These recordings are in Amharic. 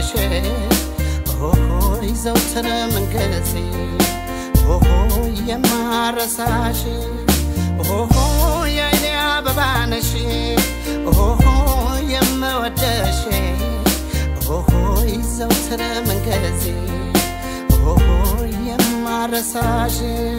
ነሽ ሆይ ዘውትር ምንጊዜ ሆ የማረሳሽ ሆ የአይኔ አበባ ነሽ ሆ የምወደሽ ሆይ ዘውትር ምንጊዜ ሆ የማረሳሽ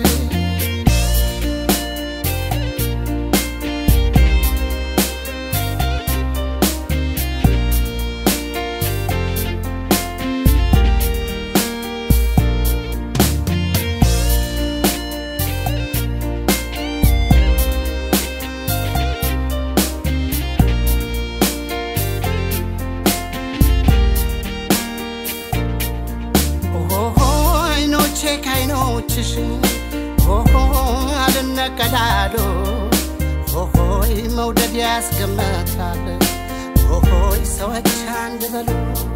ኦሆ አይኖቼ ከአይኖችሽ ኦሆ አልነቀላሉ ኦሆይ መውደድ ያስገመታል ኦሆይ ሰዎች አንድ በሉ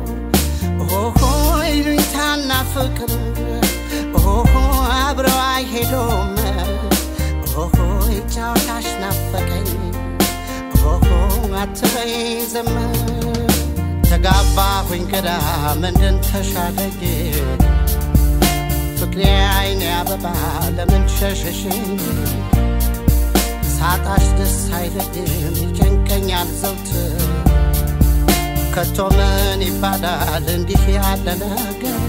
ኦሆይ ሉኝታና ፍቅር ኦሆ አብረው አይሄዱም ኦሆይ ጫወታሽ ናፈቀኝ ኦሆ አትበይ ዝም ተጋባሁኝ ግራ ምንድን ተሻለኝ ፍቅሬ አይኔ አበባ ለምን ሸሸሽኝ ሳጣሽ ደስ አይለኝም ይጨንቀኛል ዘውትር ከቶ ምን ይባላል እንዲህ ያለ ነገር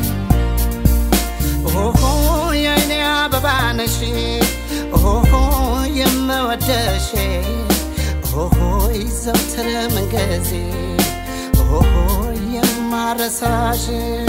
ኦሆ የአይኔ አበባ ነሽ ኦሆ የምወደሽ ኦሆ ዘውትር ምንጊዜ ኦሆ የማረሳሽ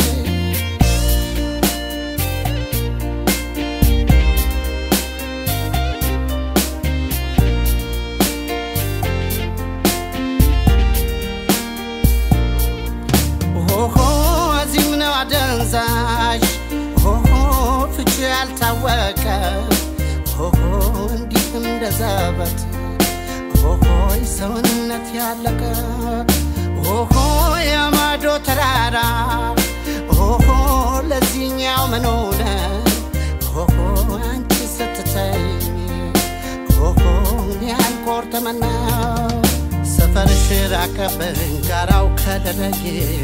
ኦሆ እዚህም ነው አደንዛሽ ኦሆ ፍቺ ያልታወቀ ኦሆ እንዲህ እንደ ዘበት ኦሆይ ሰውነት ያለቀ ኦሆ የማዶ ተራራ ኦሆ ለዚህኛው ምን ሆነ ኦሆ አንቺ ስትተኝ ኦሆ ያልቆርጥምና ሰፈርሽ ራቀብኝ ጋራው ከደረጌ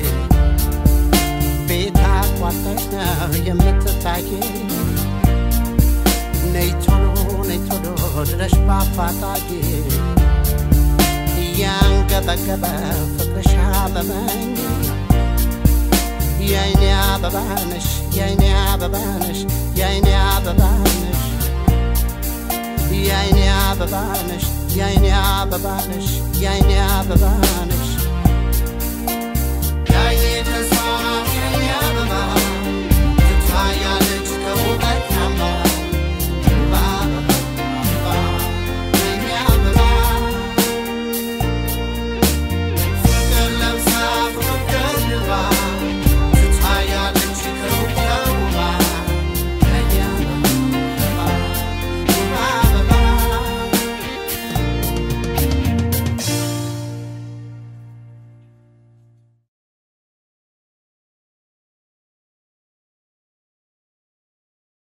ቤት አቋርጠሽ ነው የምትታይ ነይ ቶሎ ነይ ቶሎ ድረሽ በአፋጣጌ እያንገበገበ ፍቅርሽ አመመኝ የአይኔ አበባ ነሽ የአይኔ አበባ ነሽ የአይኔ አበባ ነሽ የአይኔ አበባ ነሽ የአይኔ አበባ ነሽ የአይኔ አበባ ነሽ